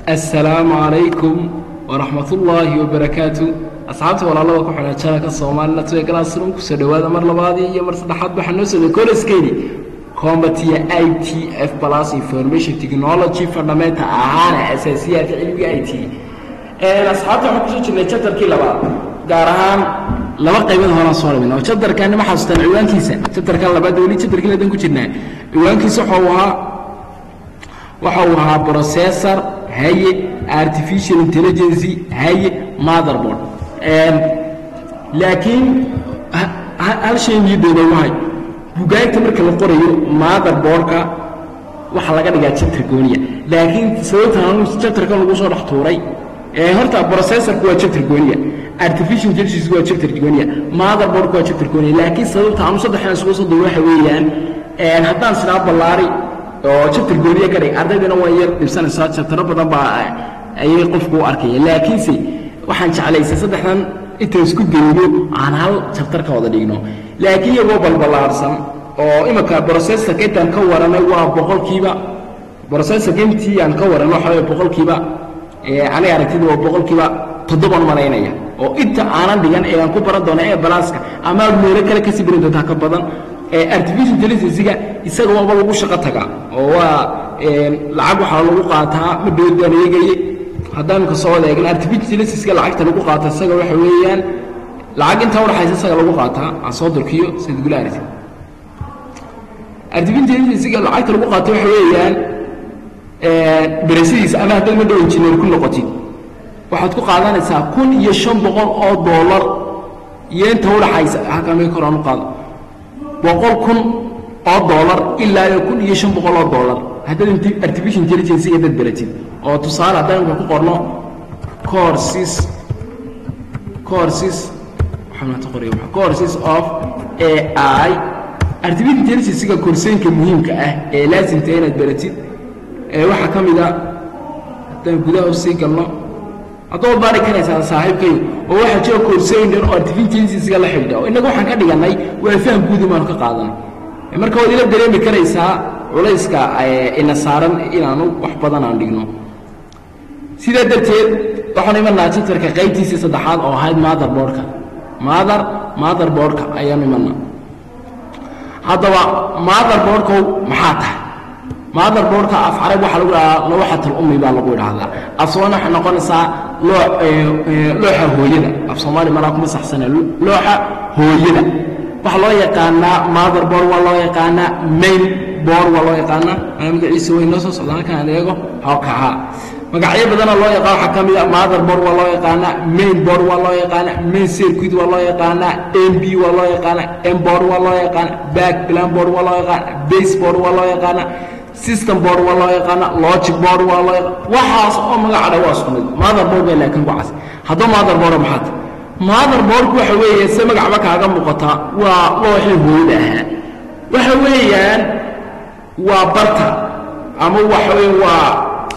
assalaamu calaykum waraxmatullaahi wabarakaatu asxaabta walaalada ku xidhan janalka soomaalina tuwe galaasrum kusoo dhowaada mar labaadii iyo mar saddexaad waxaa noo socday kolaskeeni combatiya i t f plus information technology fundamental ahaana asaasiyaadka cilmiga i t asxaabta waxaan kusoo jirnay jabtarkii labaad gaar ahaan laba qaybood horaan soo dhamin oo jabtarkani ma xasuustaan ciwaankiisa jabtarkan labaad weli jabtarkii ladan ku jirnaa ciwaankiisa waxa uu ahaa waxa uu ahaa processor haye artificial intelligency haye motherboard laakiin hal shay niyadooda wahay bugaagta marka la qorayo motherboardka waxaa laga dhigaa jabtar gooniya laakiin sababtan jabtarkan lagu soo dhex tuuray horta processorku waa jabtar gooniya artificial intelligence waa jabtar gooniya motherboardku waa jabtar gooniya laakiin sababta aanu saddexdan isugu soo duuray waxa weeyaan haddaan sidaa ballaari oo jabtar gooniya ka dhig ardaydana waa yar dhibsanaysaa jabtaro badan baa ayay qofku u arkaya laakiinse waxaan jeclaysay saddexdan inta isku geyno aan hal jabtar ka wada dhigno laakiin iyagoo balballaarsan oo imika processorka intaan ka waranay waa boqolkiiba processorka intii aan ka waranay waxa weeye boqolkiiba aniga aragtida waa boqolkiiba toddoban malaynaya oo inta aanan dhigan ee aan ku baran doono ee balaaska ama meelo kale kasii baran doontaa ka badan artificial intelligencega isaga waaba lagu shaqo tagaa oo waa lacag waxaa lagu qaataa ma dhoodaan eegaye haddaan ka soo wada eegna artificial intelligencega lacagta lagu qaata isaga waxa weeyaan lacag intaa udhaxaysa isaga lagu qaataa aan soo durkiyo sida gula aragti artificial intelligencega lacagta lagu qaato waxa weeyaan berasidiisa ama haddaad madhow injineer ku noqotid waxaad ku qaadanaysaa kun iyo shan boqol oo doolar iyo inta udhaxaysa halkamay koraan u qaado boqol kun oo doolar ilaa iyo kun iyo shan boqol oo doolar haddaad artificial intelligencega dad beratid oo tusaale haddaan imka ku qorno courses courses courses of ai artificial intelligencega korsooyinka muhiimka ah ee laasimta inaad beratid waxaa ka mid a haddaan gudaha usii galno haddaad baari karaysaa saaxiibkayo oo waxaa jira koorsooyin dhan oo artificial intelligencega la xidhiidha oo innaga waxaan ka dhigannay waa faham guudi baanu ka qaadanay marka waad ila dareemi karaysaa culayska ina saaran inaanu wax badan aan dhigno sidaa darteed waxaanu imanaa jabtarka qaybtiisii saddexaad oo ahayd motherboardka mother motherboardka ayaanu imanaa haddaba motherboardkow maxaa tahay motherboardka af carab waxaa lagu dhahaa looxatal ummi baa lagu idhaahdaa af soomaali waxay noqonaysaa loo looxa hooyada af soomaali malaa kuma saxsana looxa hooyada waxaa loo yaqaanaa motherboard waa loo yaqaanaa main board waa loo yaqaanaa magaciisa way noo soo socdaa halkan aan eego hawkaha magacyo badana loo yaqaan waxaa ka mid a motherboard waa loo yaqaanaa main board waa loo yaqaanaa main circuit waa loo yaqaanaa mb waa loo yaqaanaa mboard waa loo yaqaanaa back plan board waa loo yaqaanaa base board waa loo yaqaanaa system board waa loo yaqaana logic board waa loo yaqaan waxaas oo magacadha waa isku mid motherboard bay laakiin ku cas haddaba motherboard maxaad motherboardku waxa weeye se magacba kaaga muuqata waa looxii hooyada ahaa waxa weeyaan waa barta ama waxa weeye waa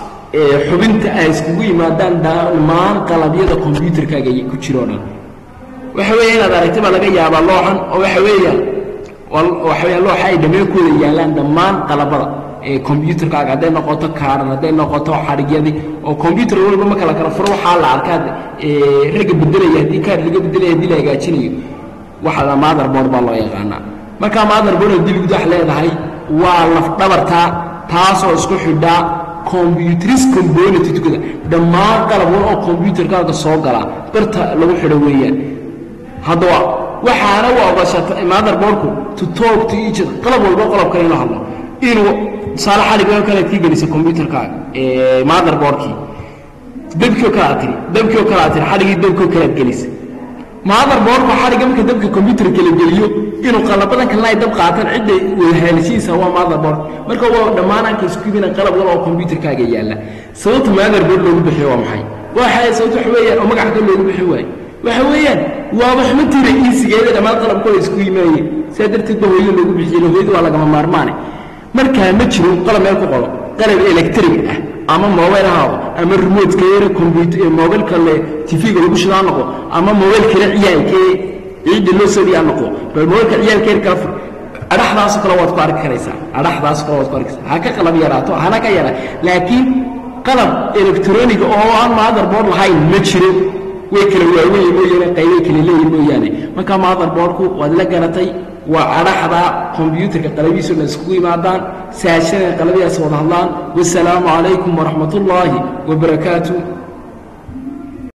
xubinta ay iskugu yimaadaan dhammaan qalabyada combyuterkaaga ku jiro dhan waxa weeye inaad aragti baa laga yaabaa looxan oo waxa weeyaan waxa weeyaan looxa ay dhameenkooda yaallaan dhammaan qalabada combyuterkaaga hadday noqoto kaaran hadday noqoto xadhigyadii oo combyuter walba marka la kala furo waxaa la arkaa ragga bedelaya haddii kaar laga bedelaya haddii la hagaajinayo waxa la motherboard baa loo yaqaanaa markaa motherboard haddii lagu dax leedahay waa lafdhabartaa taasoo isku xidhaa combyuteris componenttkooda dhammaan qalab wal oo combyuterkaaga soo galaa barta lagu xidho weeyaan haddaba waxaana u ogashata motherboardku to talk to each other qalab walba qalab kale inuu hadlo inuu tusaale xaligoo kale aad kii gelisa combyuterkaaga motherboardkii dabkii kale aad tiri dabkii kale aad tiri xaligii dabkii kale aad gelisa motherboardku xaliga marka dabka combyuter kala geliyo inuu qalabadan kalena ay dab qaataan cidda wadahaalishiisa waa motherboard marka waa dhammaanaanka isku yimina qalab wal oo combyuterkaaga yaalla sababta motherboard loogu bixiyo waa maxay waxa sababta waxa weeyaan oo magaca kale loogu bixin waayo waxa weeyaan waaba xubintiina iisigeeda dhammaan qalabkooda isku yimaayeen sidaa darteed ba hooyada loogu bixiyo hooyada waa lagama maarmaane markaa ma jiro qalab meel ku qoro qalab electric ah ama mobile haado ama remote yare computer mobilka le tv-ga lagu shidaa noqo ama mobilka la ciyaalkee ciidda loo soo dhiyaa noqo bal mobilka ciyaalka yar kala fur adhaxdaasoo kale waad ku arki karaysaa adhaxdaasoo kale waad ku arki karaysaa ha ka qalab yaraato hana ka yaraa laakiin qalab electroniga oo aan motherboard lahayn ma jiro way kala waaweyn mooyaane qaybay kala leeyihin mooyaane marka motherboardku waad la garatay waa cadhaxda kombyuutarka qalabihiisu dhan iskugu yimaadaan saashada qalabyaas wada hadlaan wasalaamu calaykum waraxmat ullaahi wabarakaatu